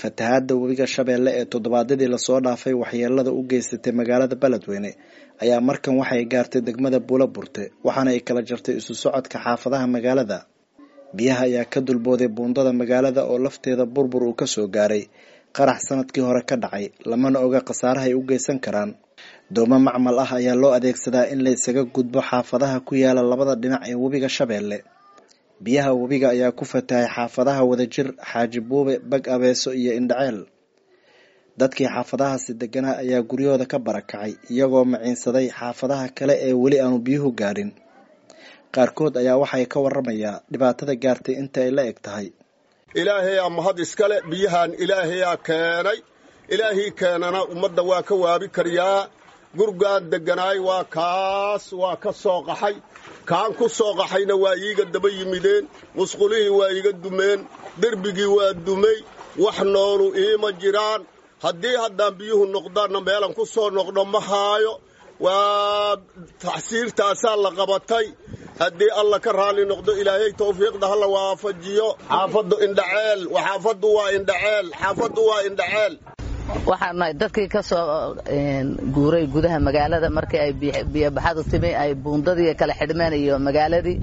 fatahaadda webiga shabeelle ee toddobaadyadii lasoo dhaafay waxyeelada u geysatay magaalada beledweyne ayaa markan waxay gaartay degmada buulo burte waxaana ay kala jartay isu socodka xaafadaha magaalada biyaha ayaa ka dulbooday buundada magaalada oo lafteeda burbur uu kasoo gaaray qarax sanadkii hore ka dhacay lamana oga khasaaraha ay u geysan karaan doomo macmal ah ayaa loo adeegsadaa in la isaga gudbo xaafadaha ku yaala labada dhinac ee webiga shabeelle biyaha webiga ayaa ku fatahay xaafadaha wadajir xaaji buube bag abeeso iyo indhaceel dadkii xaafadahaasi deganaa ayaa guryahooda ka barakacay iyagoo maciinsaday xaafadaha kale ee weli aanu biyuhu gaadhin qaarkood ayaa waxay ka waramayaa dhibaatada gaartay inta ay la eg tahay ilaahayaa mahad iskale biyahan ilaahayaa keenay ilaahii keenana ummadda waa ka waabi karyaa gurgaan degganaay waa kaas waa ka soo qaxay kaan ku soo qaxayna waa iiga daba yimideen musqulihii waa iiga dumeen derbigii waa dumay wax noolu iima jiraan haddii haddaan biyuhu noqdaanna meelan ku soo noqdo ma haayo waa taxsiirtaasaa la qabatay haddii alla ka raalli noqdo ilaahay tawfiiqda hala waafajiyo xaafaddu indhaceel xaafaddu waa indhaceel xaafaddu waa indhaceel waxaan nahay dadkii ka soo guuray gudaha magaalada markii ay biyobaxadu timi ay buundadii kala xidhmeen iyo magaaladii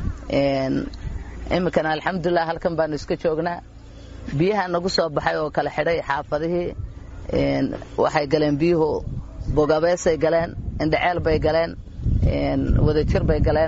iminkana alxamdulilah halkan baanu iska joognaa biyaha nagu soo baxay oo kala xidhay xaafadihii waxay galeen biyuhu bogabeesay galeen indhaceel bay galeen wadajir bay galeen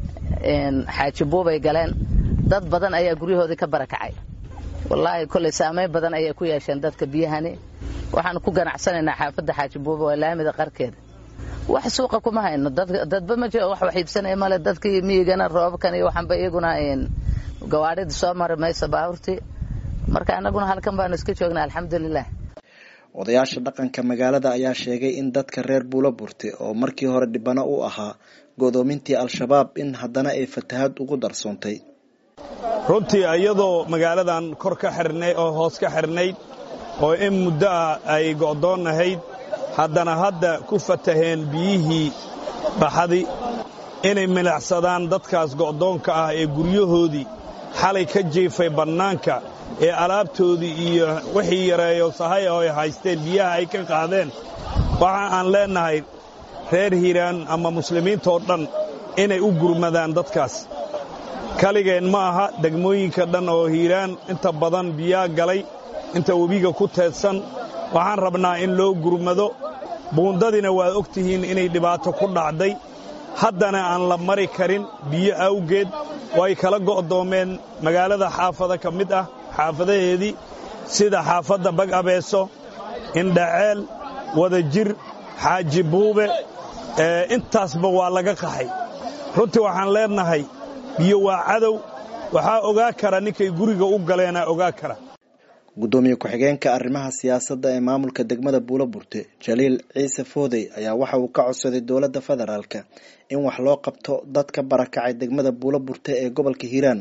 xaajibuubay galeen dad badan ayaa guryahoodii ka barakacay wallaahi kolley saamayn badan ayay ku yeesheen dadka biyahani waxaanu ku ganacsanaynaa xaafadda xaajibuuba waa laamida qarkeeda wax suuqa kuma hayno dadba ma jiro wax wax iibsanaya male dadkii miyigana roobabkan iyo waxanba iyaguna gawaadhida soo mari mayso baabuurtii marka annaguna halkan baanu iska joognaa alxamdulilah odayaasha dhaqanka magaalada ayaa sheegay in dadka reer buulo burte oo markii hore dhibano u ahaa godoomintii al-shabaab in haddana ay fatahaad ugu darsoontay runtii iyadoo magaaladan kor ka xirnay oo hoos ka xirnayd oo in muddo ah ay go'doonnahayd haddana hadda ku fataheen biyihii baxadi inay milacsadaan dadkaas go'doonka ah ee guryahoodii xalay ka jiifay bannaanka ee alaabtoodii iyo wixii yareeyo sahay oo ay haysteen biyaha ay ka qaadeen waxa aan leennahay reer hiiraan ama muslimiintoo dhan inay u gurmadaan dadkaas kaligeen ma aha degmooyinka dhan oo hiiraan inta badan biyaa galay inta webiga ku teedsan waxaan rabnaa in loo gurmado buundadiina waad og tihiin inay dhibaato ku dhacday haddana aan la mari karin biyo awgeed way kala go'doomeen magaalada xaafada ka mid ah xaafadaheedii sida xaafadda bag abeeso indhaceel wadajir xaaji buube intaasba waa laga qaxay runtii waxaan leennahay biyo waa cadow waxaa ogaa kara ninkay guriga u galeenaa ogaa kara guddoomiye ku-xigeenka arrimaha siyaasadda ee maamulka degmada buulo burte jaliil ciise foodey ayaa waxa uu ka codsaday dowladda federaalka in wax loo qabto dad ka barakacay degmada buulo burte ee gobolka hiiraan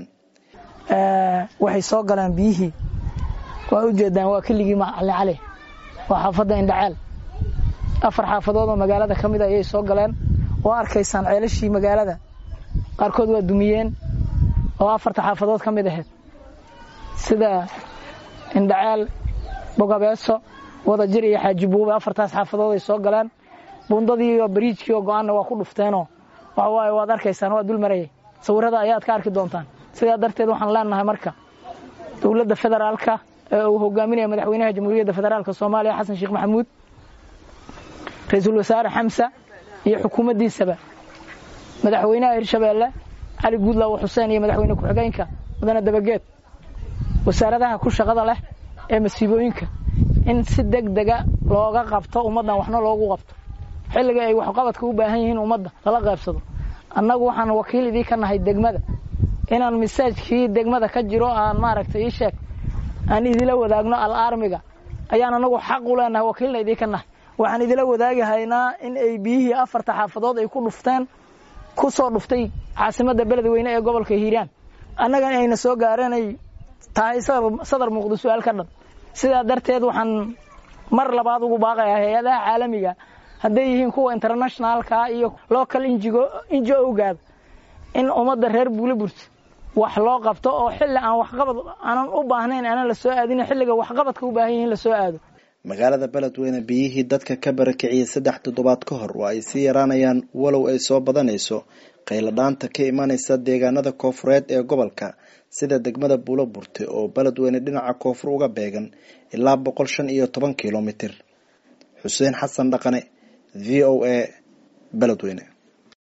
waxay soo galeen biyihii waa ujeedaan waa keligii macali cali waa xaafadda indhaceel afar xaafadood oo magaalada ka mid a ayay soo galeen waa arkaysaan ceelashii magaalada qaarkood waa dumiyeen oo afarta xaafadood ka mid ahayd sida indhaceel bogabeeso wadajir iyo xaajibuube afartaas xaafadood ay soo galeen buundadii iyo bariijkii oo go-aanna waa ku dhufteenoo waxa waaye waad arkaysaan waa dul marayay sawirrada ayaad ka arki doontaan sidaa darteed waxaan leenahay marka dowladda federaalka ee uu hogaaminaya madaxweynaha jamhuuriyadda federaalka soomaaliya xasan sheekh maxamuud ra-iisul wasaare xamsa iyo xukuumaddiisaba madaxweynaha hirshabeelle cali guudlaawo xuseen iyo madaxweyne ku-xigeenka mudane dabageed wasaaradaha ku shaqada leh ee masiibooyinka in si deg dega looga qabto ummaddan waxna loogu qabto xilliga ay waxqabadka u baahan yihiin ummadda lala qaybsado annagu waxaan wakiil idii ka nahay degmada inaan masaajkii degmada ka jiro aan maaragtay ii sheeg aan idila wadaagno al-aarmiga ayaan anagu xaq u leenahay wakiilna idii ka nahay waxaan idila wadaagahaynaa in ay biyihii afarta xaafadood ay ku dhufteen ku soo dhuftay caasimadda beledweyne ee gobolka hiiraan annagana ayna soo gaareen ay tahay sadar muuqdo su-aal ka dhan sidaa darteed waxaan mar labaad ugu baaqayaa hay-adaha caalamiga hadday yihiin kuwa internationaalka iyo local injigo gaada in ummadda reer buule burta wax loo qabto oo xilli aan waxqabad aanan u baahnayn aanan la soo aadin xilliga waxqabadka u baahan yihin la soo aado magaalada beledweyne biyihii dadka ka barakiciyey saddex toddobaad ka hor waa ay sii yaraanayaan walow ay soo badanayso qayladhaanta ka imanaysa deegaanada koofureed ee gobolka sida degmada buulo burte oo beledweyne dhinaca koonfur uga beegan ilaa boqol shan iyo toban kilomitir xuseen xasan dhaqane v o a beledweyne